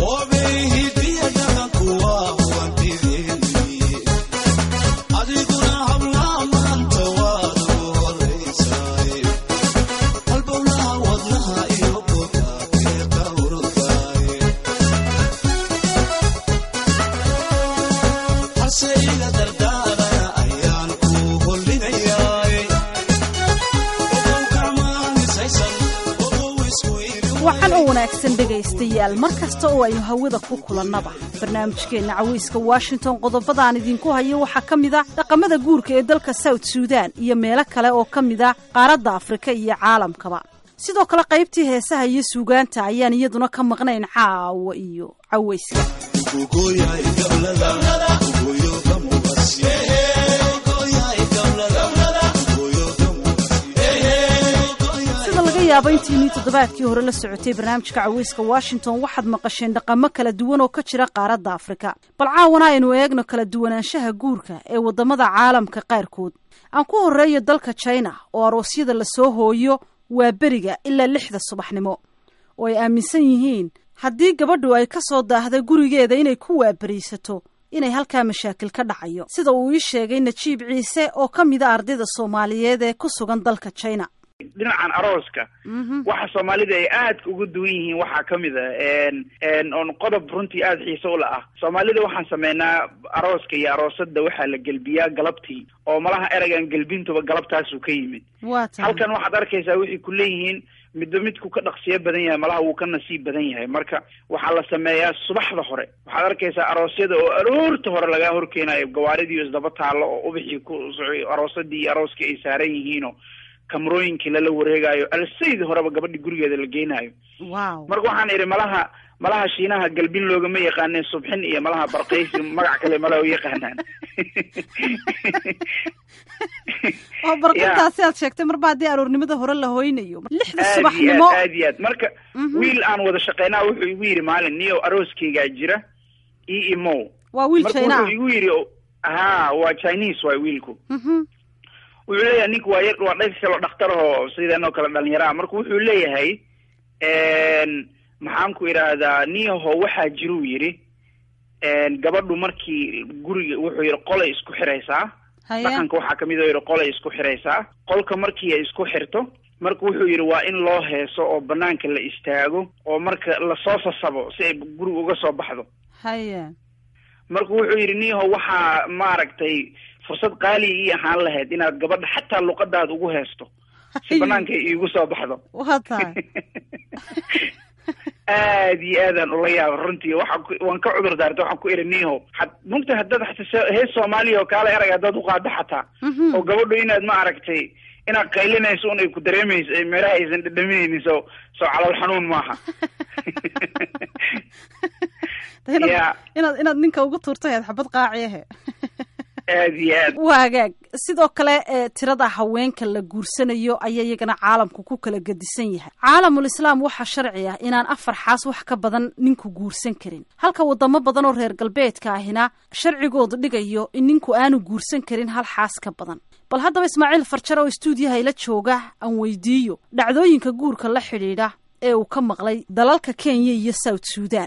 waxaan oo wanaagsan dhegaystayaal mar kasta oo aynu hawada ku kulannaba barnaamijkeenna cawayska washington qodobadaan idinku hayo waxaa ka mid a dhaqamada guurka ee dalka south suudan iyo meelo kale oo ka mid a qaaradda afrika iyo caalamkaba sidoo kale qaybtii heesaha iyo suugaanta ayaan iyaduna ka maqnayn caawa iyo cawayska yaaba intiinii toddobaadkii hore la socotay barnaamijka caweyska washington waxaad maqasheen dhaqamo kala duwan oo ka jira qaaradda afrika bal caawana aynu eegno kala duwanaanshaha guurka ee waddamada caalamka qaarkood aan ku horreeyo dalka china oo aroosyada lasoo hooyo waa beriga ilaa lixda subaxnimo oo ay aaminsan yihiin haddii gabadhu ay ka soo daahda gurigeeda inay ku waaberiisato inay halkaa mashaakil ka dhacayo sida uu ii sheegay najiib ciise oo ka mid a ardayda soomaaliyeed ee ku sugan dalka china dhinacan arooska waxa soomaalida ay aadka uga duwan yihiin waxaa kamid a on qodob runtii aada xiise ula ah soomaalida waxaan sameynaa arooska iyo aroosada waxaa la gelbiyaa galabtii oo malaha eragan gelbintuba galabtaasuu ka yimid halkan waxaad arkaysaa waxay ku leeyihiin midba midku ka dhaqsiyo badan yahay malaha wuu ka nasiib badan yahay marka waxaa la sameeyaa subaxda hore waxaad arkaysaa aroosyada oo aroorta hore lagaa horkeenayo gawaaridii isdaba taallo oo ubixii ku soco aroosadii iyo arooskii ay saaran yihiinoo kamarooyinkii lala wareegaayo alsaydii horeba gabadhi gurigeeda la geynayo wow marka waxaan idhi malaha malaha shiinaha galbin loogama yaqaaneen subxin iyo malaha barkaysi magac kale malaha u yaqaanaan oo barqintaasi aad sheegtay marba haddii aroornimada hore la hoynayo lixda aad iyo subaxnimo aad aad iyo aad marka wiil aan wada shaqeynaa wuxuu igu yidhi maalin niyo arooskaygaa jira e imo waa wiil marka china wuxuu igu yidhi ha waa chinese waay wiilku mhm wuxuu leeyahay ninku waa yar waa dhag kaloo dhakhtar oo sideenoo kale dhalinyaro ah marka wuxuu leeyahay maxaan ku idhaahdaa niyaho waxaa jiruu yidhi gabadhu markii guriga wuxuu yidhi qolay isku xiraysaa haya dhaqanka waxaa kamid oo yidhi qolay isku xiraysaa qolka markii ay isku xirto marka wuxuu yidhi waa in loo heeso oo banaanka la istaago oo marka lasoo sasabo si ay guriga uga soo baxdo haya marka wuxuu yidhi niyaho waxaa maaragtay fursad qaali ii ahaan lahayd inaad gabadha xataa luqadaada ugu heesto si banaanka ay iigu soo baxdo waa tahay aad iyo aadaan ula yaaba runtii waxaan ku waan ka cudur daartay waxaan ku iri niyaho had mugta haddaad xataa se- hees soomaaliya oo kaale erag haddaad uqaado xataa Mhm. oo gabadhu inaad ma aragtay inaad qaylinayso un ay ku dareemayso ee meelaha aysan dhadhaminaynin soo soo calool xanuun maaha inaad Ya. inaad inaad ninka uga tuurtay aad xabad qaaci ahe aad iyo aad waa hagaag sidoo kale ee tirada haweenka la guursanayo ayaa iyagana caalamku ku kala gedisan yahay caalamul islaam waxaa sharci ah inaan afar xaas wax ka badan ninku guursan karin halka wadamo badan oo reer galbeedka ahina sharcigoodu dhigayo in ninku aanu guursan karin hal xaas ka badan bal haddaba ismaaciil farjar oo istuudiyaha ila jooga aan weydiiyo dhacdooyinka guurka la xidhiidha ee uu ka maqlay dalalka kenya iyo south suudan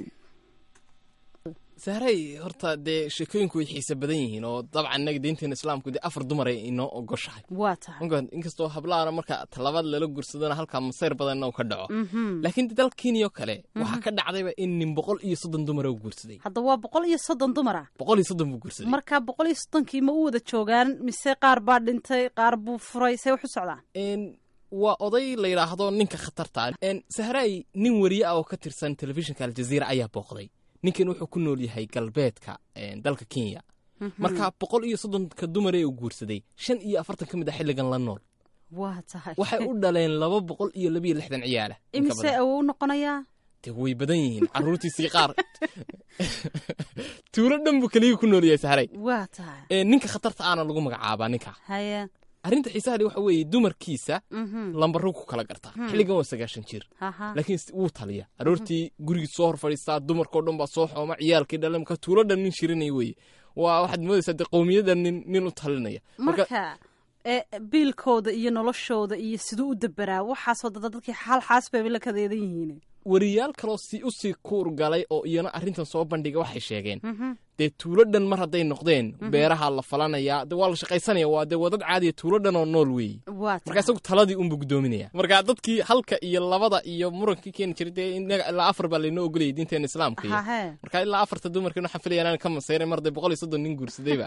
sahray horta dee sheekooyinku way xiise badan yihiin oo dabcan innaga diinteena islaamku dee afar dumar ay inoo ogoshahay waa tahay marka inkastoo hablaana marka talabaad lala gursadona halkaa masayr badanna uu ka dhaco laakiin dee dal kenya oo kale waxaa ka dhacdayba in nin boqol iyo soddon dumara u guursaday hadda waa boqol iyo soddon dumar ah boqol iyo soddon buu guursaday marka boqol iyo soddonkii ma u wada joogaan mise qaar baa dhintay qaar buu furay say wax u socdaan En, waa oday la yidhaahdo ninka khatarta En, sahray nin wariye ah oo ka tirsan telefishinka aljaziira ayaa booqday ninkan wuxuu ku nool yahay galbeedka en, dalka kenya marka boqol iyo soddonka dumaree uu guursaday shan iyo afartan ka mid a xilligan la nool waa tahay waxay u dhaleen laba boqol iyo labiyo lixdan ciyaala in ka imise badan. awow noqonayaa dee way badan yihiin caruurtiisii qaar tuulo dhan buu keliya ku nool yahay sahray waa tahay En, ninka khatarta aana lagu magacaabaa ninka haya arrinta xiisaha waxa weeye dumarkiisa mhm lambarro ku kala gartaa xilligan waa sagaashan jir haha laakiin s- wuu taliya aroortii gurigii soo hor fadhiistaa dumarkao dhan baa soo xooma ciyaalkii dhalan marka tuulo dhan nin shirinaya weye waa waxaad moodaysaa dee qowmiyadda nin nin u talinaya marka marka ee biilkooda iyo noloshooda iyo siduu u daberaa waxaasoo dada dadkii hal xaas bayba la kadeedan yihiin wariyaal kaloo si usii kuur galay oo iyana arrintan soo bandhiga waxay sheegeen dee tuulo dhan mar hadday noqdeen beeraha la falanayaa de waa la shaqaysanaya waa dee wadad caadiya tuulo dhan oo nool weeye waa marka isagu taladii unbuu guddoominaya marka dadkii halka iyo labada iyo murankii keeni jiray dee inaga ilaa afar baa laynoo ogolayay diinteena islaamka iyo hahe marka ilaa afarta dumarkan waxaan filaya inaan ka masayray mar dee boqol iyo soddon nin guursadayba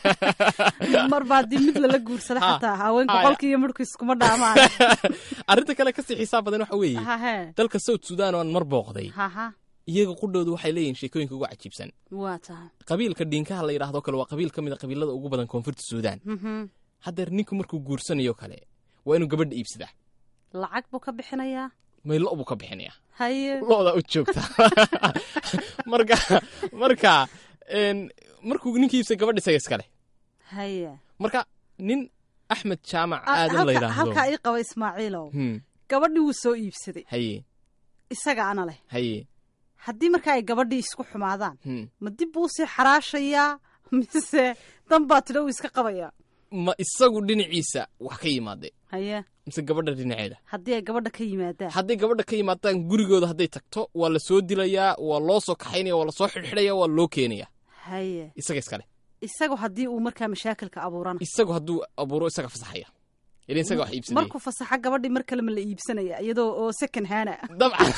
marba haddii mid lala guursada Ha. xataa haweenka Ha, qolka iyo midhku iskuma dhaamaan arrinta kale kasii xisaab badan waxa weeye hahe dalka south sudan oo aan mar booqday haha iyaga qudhoodu waxay leeyihiin sheekooyinka ugu cajiibsan waa tahay qabiilka dhiinkaha la yidhaahdo kale waa qabiil ka mid a qabiilada ugu badan koonfurta suudaan Mhm. haddeer ninku markuu guursanayo kale waa inuu gabadha iibsadaa lacag buu ka bixinayaa may lo buu ka bixinayaa haye lo'da u joogta marka marka een, markuu ninka iibsa gabadha isaga iskale haye marka nin axmed jaamac Ah, aadan la halka- halkaa yidhaahdo ii qaba ismaaciilow Hmm, gabadhii wuu soo iibsaday haye isaga ana leh haye haddii marka ay gabadhii isku xumaadaan hmm. ma dib buu sii xaraashayaa mise dan baa tidha uu iska qabayaa ma isagu dhinaciisa wax ka yimaade haye mise gabadha dhinaceeda haddii ay gabadha ka yimaadaan hadday gabadha ka yimaadaan gurigooda hadday tagto waa la soo dilayaa waa loo soo kaxaynaya waa la soo xidhxidhaya waa loo keenaya haye isaga iskale isagu haddii uu markaa mashaakilka abuurana isagu hadduu abuuro isaga fasaxaya ilaa isaga wax iibsanaya markuu fasaxa gabadhii mar kale ma la iibsanaya iyadoo oo second hana dabcan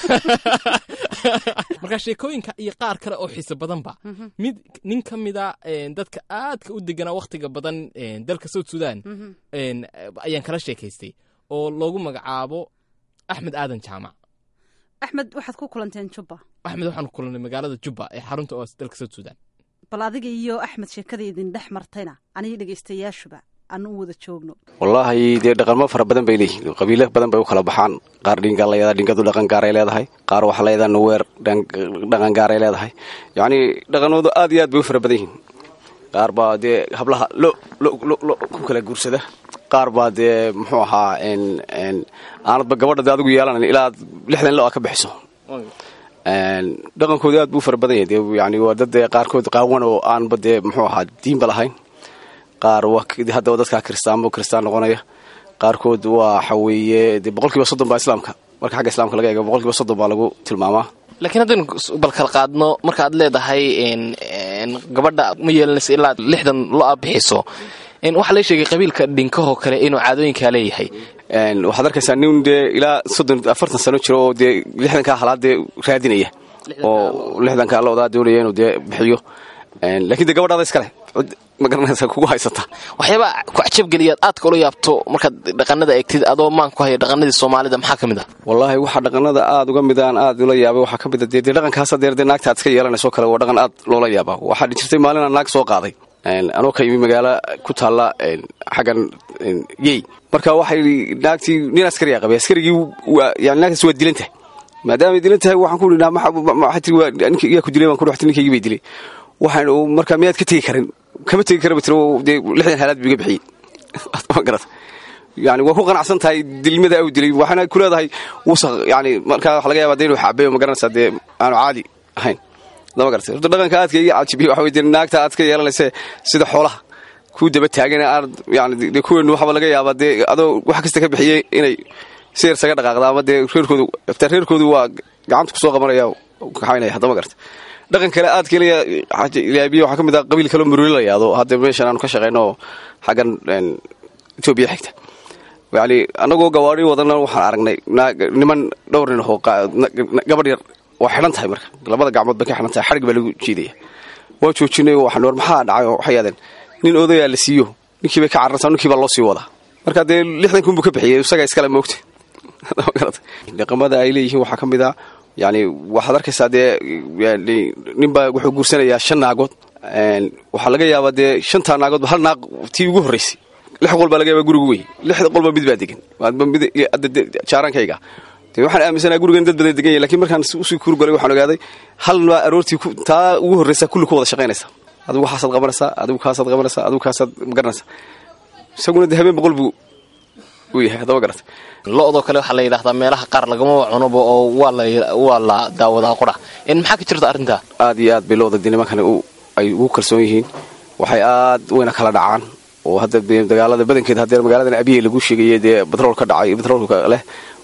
marka sheekooyinka iyo qaar kale oo xiiso badanba mid nin ka mida een, dadka aadka u deganaa wakhtiga badan een, dalka south sudan een, ayaan kala sheekaystay oo loogu magacaabo axmed aadan jaamac axmed waxaad ku kulanteen jubba axmed waxaan ku kulannay magaalada jubba ee xarunta oo dalka south sudan bal adiga iyo axmed sheekada idin dhex martayna aniga dhegaystayaashuba aan u wada joogno wallaahi dee dhaqanmo fara badan bay leeyihiin qabiilo badan bay u kala baxaan qaar dhingaa layadaa dhingadu dhaqan gaaray leedahay qaar waxaa layadaa nuweer dhaqan gaaray leedahay yacnii dhaqanoodu aad iyo aad bay u fara badan yihiin qaar baa dee hablaha lo lo lo lo ku kala guursada qaar baa dee muxuu ahaa n n aanadba gabadha dee adigu yeelanayn ilaa aad lixdan lo a ka bixiso dhaqankoodu aad buu u fara badan yahay dee yani waa dad dee qaarkood qaawan oo aanba dee muxuu ahaa diinba lahayn qaar haddaba dadkaa kiristaanba kiristaan noqonaya qaarkood waxa weeye dee boqol kiiba soddon baa islaamka marka xagga islaamka laga eego boqol kiiba soddon baa lagu tilmaamaa laakiin haddaynu bal kala qaadno markaad leedahay gabadha ma yeelanaysa ilaa lixdan lo-a bixiso waxaa la sheegay qabiilka dhinkahoo kale inuu caadooyinkaa leeyahay waxaad arkaysaa nin dee ilaa soddon afartan sano jiro oo dee lixdankaa halaad dee raadinaya oo lixdankaa loodaa doonaya inuu dee bixiyo lakiin dee gabadhaada iskale ma garanaysa kugu haysata waxyaaba ku cajabgeliyaad aadka ula yaabto markaad dhaqanada eegtid adoo maan ku haya dhaqanadii soomaalida maxaa ka mid ah wallaahi waxaa dhaqanada aad uga mid aan aad ula yaabay waxaa ka mid a dee dee dhaqankaas dee dee naagta aad iska yeelanayso kale waa dhaqan aad loola yaabaa waxaa jirtay maalin aan naag soo qaaday anoo ka yimi magaalo ku taalla xaggan yey marka waxay naagtii nin askariyaa qabay askarigii yani naagtaas waa dilan tahay maadaamay dilan tahay waxaan ku idhi maxaa tiri yaa ku dilay baan ku dhextay ninkaygii bay dilay waxaan marka miyaad ka tegi karin kama tegi kara ba tiro dee lixdan haalaad buu iga bixiyey ma garata yani waa ku qanacsan tahay dilmada au dilay waxaana ku leedahay wusaq yani markaa waxa laga yaba de inuu xaabeeyo ma garanaysaa dee aanu caadi ahayn lama garata horta dhaqanka aadka iga cajibiya waxa wey dee naagta aad ka yeelanaysa sida xoolaha kuu daba taagan aad yani dee kuweenu waxaba laga yaabaa dee adoo wax kasta ka bixiyey inay si yar saga dhaqaaqda ama dee reerkoodu taa reerkoodu waa gacanta kusoo qabanaya kaxaynaya hadda ma garata dhaqan kale aad kaleyaabiya waxaa ka mid ah qabiil kaloo muruli la yaado hadda meeshan aanu ka shaqayno oo xaggan etoobiya xigta yani annagoo gawaari wadana waxaan aragnay niman dhowr nin oo gabadh yar waa xidhan tahay marka labada gacmood bay ka xidhan tahay xadhig baa lagu jiidaya waa joojinay waxaan war maxaa dhacay oo waxay yaadeen nin odayaa la siiyo ninkii bay ka carartaa ninkii baa loo sii wadaa marka dee lixdan kun buu ka bixiyey isagaa iskale moogta dhaqamada ay leeyihiin waxaa ka mid ah yani waxaad arkaysaa dee ninbaa wuxuu guursanayaa shan naagood waxaa laga yaabaa dee shantaa naagoodba hal naaq tii ugu horraysay lix qol baa laga yaaba gurigu wey lixda qolba mid baa degan jaarankayga de waxaan aaminsanaa gurigan dad badan degan yahy lakin markaan usii kuurgolay waxaan ogaaday hal baa aroortii taa ugu horraysa kulli ku wada shaqaynaysa adigu waxaasaad qabanaysaa adigu kaasaad qabanaysaa adigu kaasaad magaranaysaa isaguna de habeen boqol buu uu yahay haddaba garata lo-doo kale waxaa la yidhahdaa meelaha qaar lagama cunoba oo waa la daawadaa qura maxaa ka jirta arrintaa aad iyo aad bay looda de nimankani ay ugu kalsoon yihiin waxay aad weyna kala dhacaan oo hadda dagaalada badankeed haddee magaaladan abiye lagu sheegayay dee batrool ka dhacay batroolka leh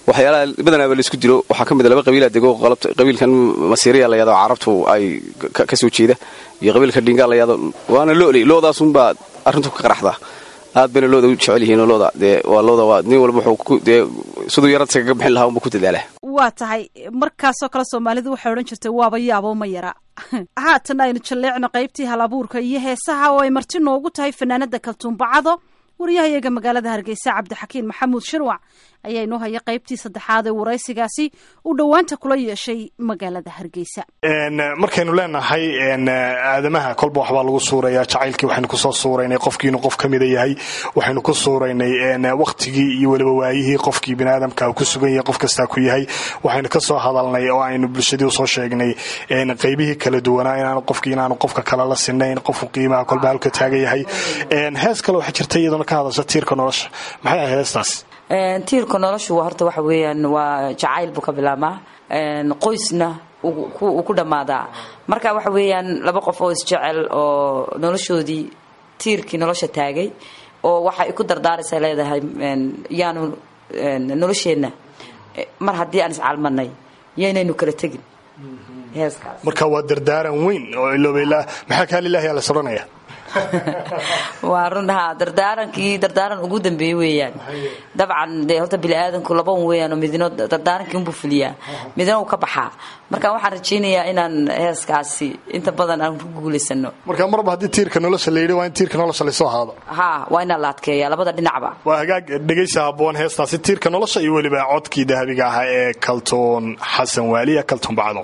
waxyaalaha badanaaba laisku dilo waxaa ka mid a laba qabiilaa dego qabiilkan masiiriya layado carabtu ay ka soo jeeda iyo qabiilka dhingaa layado waana looley loodaasunbaa arrintu ka qaraxdaa aad bayna looda u jecel yihiin oo looda dee waa looda waa nin walba wuxuu dee siduu yaradsa kaga bixin lahaa unba ku dadaalaa waa tahay markaasoo kale soomaalidu waxay odhan jirtay waaba yaabo ma yara haatan aynu jalleecno qaybtii hal abuurka iyo heesaha oo ay marti noogu tahay fanaanada kaltuumbacado waryahayaga magaalada hargeysa cabdixakiin maxamuud shirwac ayaa inoo haya qaybtii saddexaad ee waraysigaasi uu dhowaanta kula yeeshay magaalada hargeysa markaynu leenahay aadamaha kolba waxbaa lagu suurayaa jacaylkii waxaynu kusoo suuraynay qofkii inuu qof ka mida yahay waxaynu ku suuraynay wakhtigii iyo weliba waayihii qofkii biniaadamka ku sugan yahay qof kastaa ku yahay waxaynu ka soo hadalnay oo aynu bulshadii usoo sheegnay qaybihii kala duwanaa inaanu qofkii inaanu qofka kale la sinayn qofku qiimaha kolba halka taagan yahay hees kale waxaa jirta iyaduna ka hadasha tiirka nolosha maxay ahayd heestaas tiirka noloshu horta waxa weeyaan waa jacayl buu ka bilaabmaa qoysna uu ku dhammaadaa marka waxa weeyaan laba qof oo isjecel oo noloshoodii tiirkii nolosha taagay oo waxay ku dardaaraysa leedahay yaanu nolosheenna mar haddii aan iscalmanay yaynaynu kala tegin heeskaas marka waa dardaaran weyn oo iloobayla maxaa kaalilahi la soranaya waa run ha dardaarankii dardaaran ugu dambeeyey weeyaan dabcan dee horta biniaadanku laba un weeyaan oo midno dardaarankii unbuu fuliyaa midna uu ka baxaa marka waxaan rajaynayaa inaan heeskaasi inta badan aan ku guulaysano marka marba haddii tiirka nolosha la yidhi waa in tiirka nolosha laysoo haado ha waa inaan la adkeeya labada dhinacba waa hagaag dhegaysa habboon heestaasi tiirka nolosha iyo weliba codkii dahabiga ahaa ee kaltuun xasan waaliya kaltuun bacdo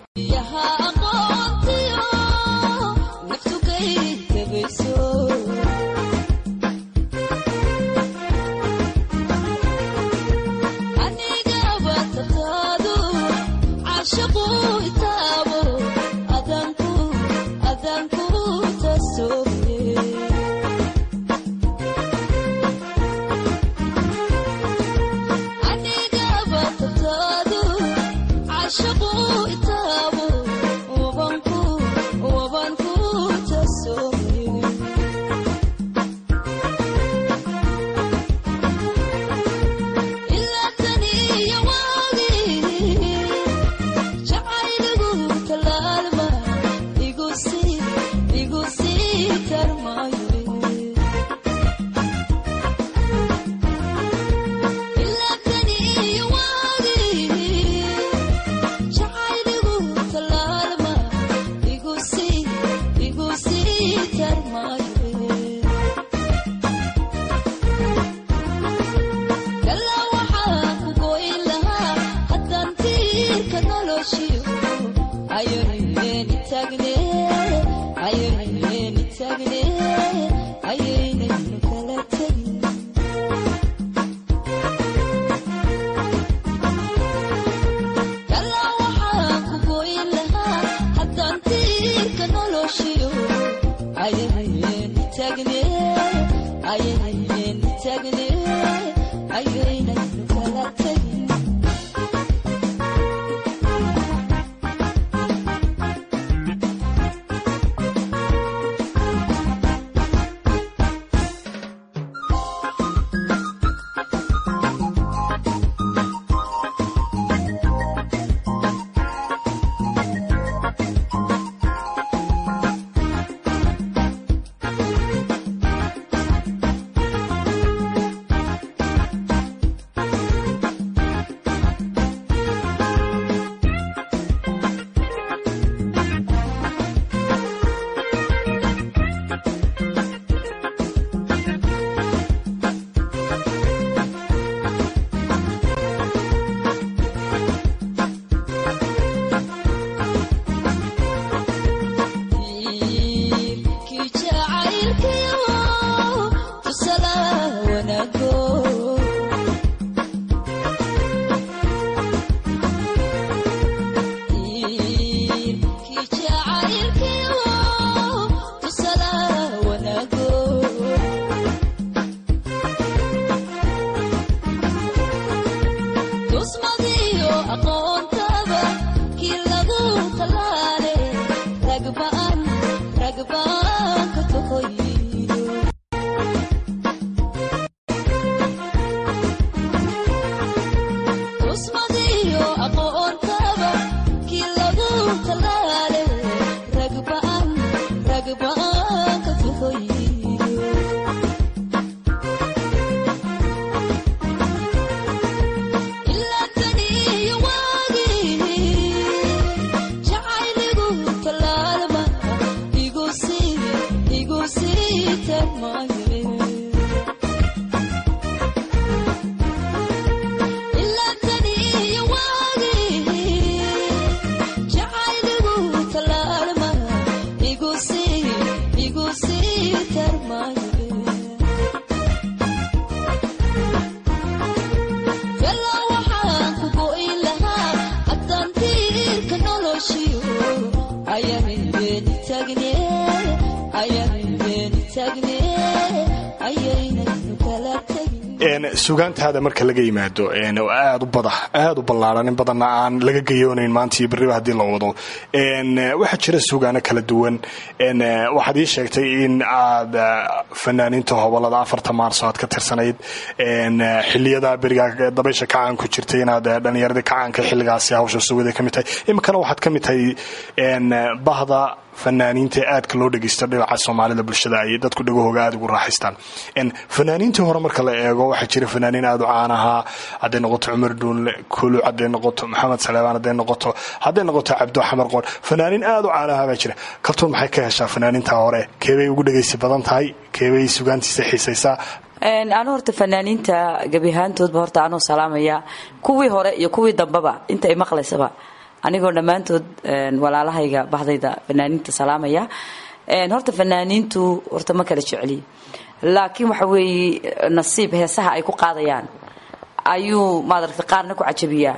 sugaantaada marka laga yimaado aad u bada aad u ballaaran in badanna aan laga gayoonayn maanta iyo berriba haddii la wado waxaa jira sugaano kala duwan waxaad ii sheegtay in aad fanaaniinta hobolada afarta maarso aad ka tirsanayd xiliyada beriga dabaysha kacaan ku jirtay inaad dhallinyaradii kacaanka xilligaasi hawsha sugada ka mid tahay iminkana waxaad ka mid tahay bahda fanaaniinta aadka loo dhegeysto dhinaca soomaalida bulshada ay dadku dhagahooga aad ugu raaxaystaan fanaaniintii hore marka la eego waxaa jira fanaaniin aad u caan ahaa hadday noqoto cumar duunle kuluc hadday noqoto maxamed saleebaan hadday noqoto hadday noqoto cabdo xamar qoor fanaaniin aad u caan ahaa baa jira kabtuun maxay ka heshaa fanaaniinta hore keebay ugu dhegeysi badan tahay keebay sugaantiisa xiisaysaa anu horta fanaaniinta gebi ahaantoodba horta anuu salaamaya kuwii hore iyo kuwii dambeba inta ay maqlaysaba anigoo dhammaantood walaalahayga bahdayda fanaaniinta salaamaya horta fanaaniintu horta ma kala jecli laakiin waxa weeye nasiib heesaha ay ku qaadayaan ayuu maadaragta qaarna ku cajabiyaa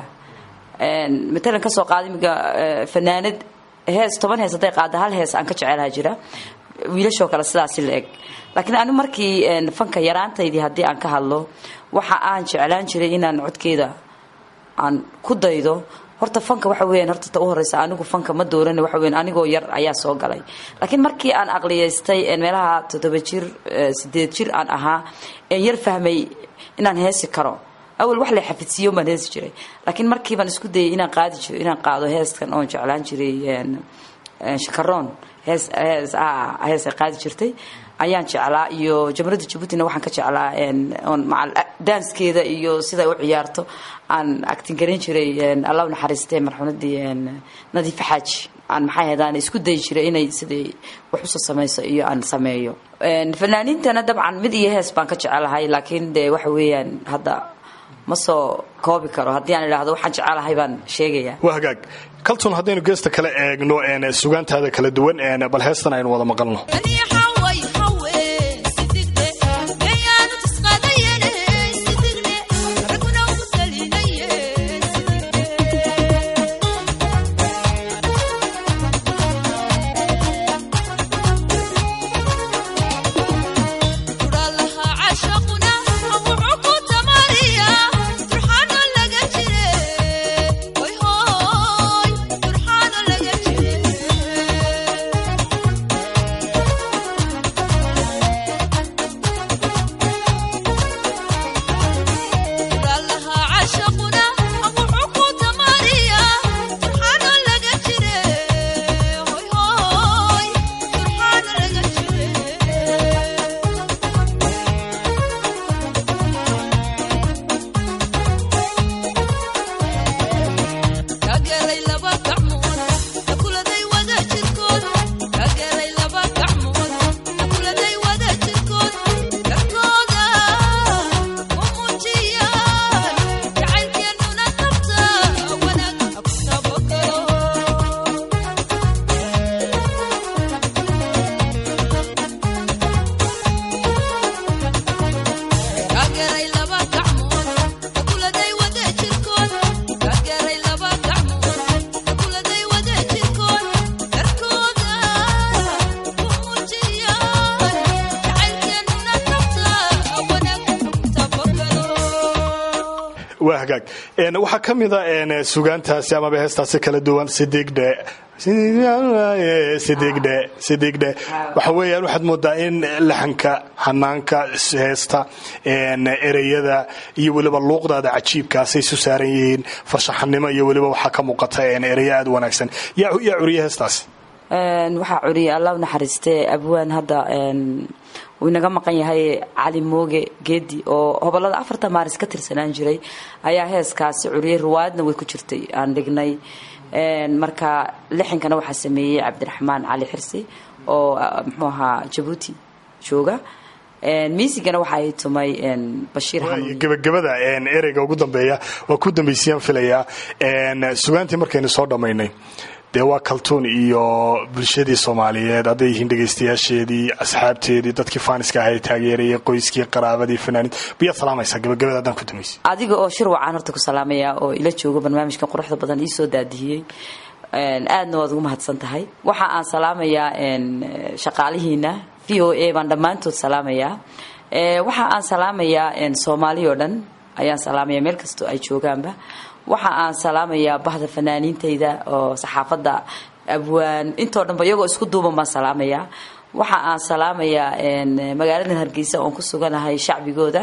matalan ka soo qaada imiga fanaanad hees toban hees hadday qaada hal hees aan ka jecelaha jira wiilashoo kale sidaasi la eg laakiin anu markii fanka yaraantaydii haddii aan ka hadlo waxa aan jeclaan jiray inaan codkeeda aan ku daydo horta fanka waxa weeyaan horta ta u horeysa anigu fanka ma dooran waxa weeyaan anigoo yar ayaa soo galay laakiin markii aan aqliyaystay meelaha toddoba jir sideed jir aan ahaa een yar fahmay inaan heesi karo awal wax la xafidsiiyo baan heesi jiray laakiin markii baan isku dayay inaan qaadi jiro inaan qaado heeskan oon jeclaan jiray shakaroon hees hees hees ay qaadi jirtay ayaan jeclaa iyo jamhuuriyadda jabuutina waxaan ka jeclaa oon macal danskeeda iyo siday u ciyaarto aan actin garan jiray allah u naxariistay marxuumadii nadiife xaaji aan maxay ahaydaan isku dayi jiray inay siday wax usoo samayso iyo aan sameeyo fanaaniintana dabcan mid iyo hees baan ka jecelahay laakiin dee waxa weeyaan hadda ma soo koobi karo haddii aan idhaahdo waxaan jecelahay baan sheegayaa waa hagaag kalton haddaynu geesta kale eegno sugaantaada kala duwan bal heestan aynu wada maqalno waa hagaag waxaa ka mida sugaantaasi amaba heestaasi kala duwan sidigdhe sidigdhe sidigdhe waxa weeyaan waxaad moodaa in laxanka hanaanka heesta ereyada iyo weliba luuqdaada cajiibkaasay isu saaran yihiin farshaxanimo iyo weliba waxaa ka muuqata ereyo aad u wanaagsan yaa curiya heestaasi waxaa curiyay allah u naxariistee abwaan hadda uu inaga maqan yahay cali mooge geedi oo hobolada afarta maaris ka tirsanaan jiray ayaa heeskaasi curiyay riwaayadna way ku jirtay aan dhignay marka lixinkana waxaa sameeyey cabdiraxmaan cali xirsi oo muxuu ahaa jabuuti jooga miisigana waxa ay tumay bashiir xanuun gebagabada ereyga ugu dambeeya waa ku dambaysiyaan filayaa sugaantii markaynu soo dhammaynay dee waa kaltuun iyo bulshadii soomaaliyeed hadday yihiin dhegaystayaasheedii asxaabteedii dadkii faaniska ahay taageerayay qoyskii qaraabadii fanaaniid biyaad salaamaysaa gabagabada haddaan ku dambaysa adiga oo shir wacaan horta ku salaamaya oo ila joogo barnaamijkan quruxda badan ii soo daadihiyey aadna waad ugu mahadsan tahay waxa aan salaamayaa shaqaalihiina v o a baan dhammaantood salaamayaa waxa aan salaamayaa soomaali oo dhan ayaan salaamaya meel kastoo ay joogaanba waxa aan salaamayaa bahda fanaaniintayda oo saxaafadda abwaan intoo dhanba iyagoo isku duuban baan salaamayaa waxa aan salaamayaa magaalada hargeysa oon ku suganahay shacbigooda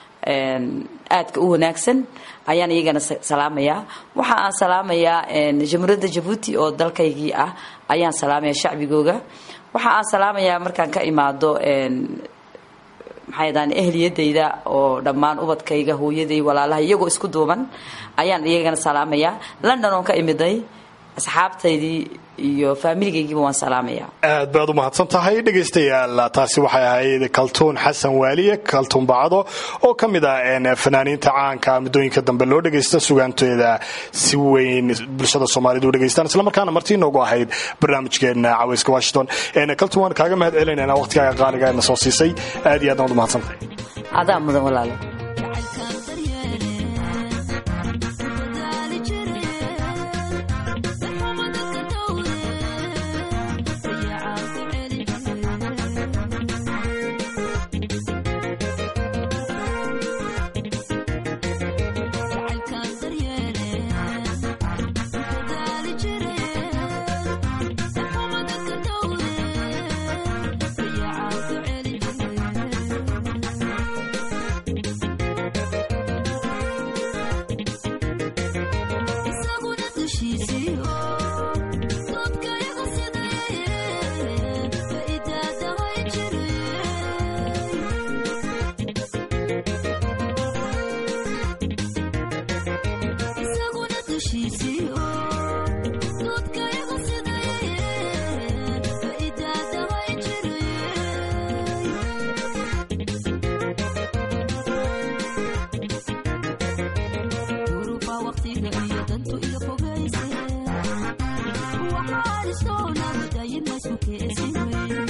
aadka u wanaagsan ayaan iyagana salaamayaa waxa aan salaamayaa jamhuuriyadda jabuuti oo dalkaygii ah ayaan salaamaya shacbigooga waxa aan salaamayaa markaan ka imaado maxay daan ehliyadayda oo dhammaan ubadkayga hooyaday walaalaha iyagoo isku duuban ayaan iyagana salaamayaa london oon ka imiday asxaabtaydii iyo faamiligaygiiba waan salaamayaa aad baad u mahadsan tahay dhegaystayaal taasi waxay ahayd kaltuun xasan waaliye kaltuun bacdo oo ka mid ah fanaaniinta caanka muddooyinka dambe loo dhagaysta sugaanteeda si weyn bulshada soomaalida u dhegaystaan islamarkaana martii noogu ahayd barnaamijkeena caweyska washington kaltuun waan kaaga mahad celinayna waqtigaaga qaaliga na soo siisay aad iyo aad baad u mahadsan tahay adaa mudan walaalo waxaan isoo nabadayin masukeesin weyn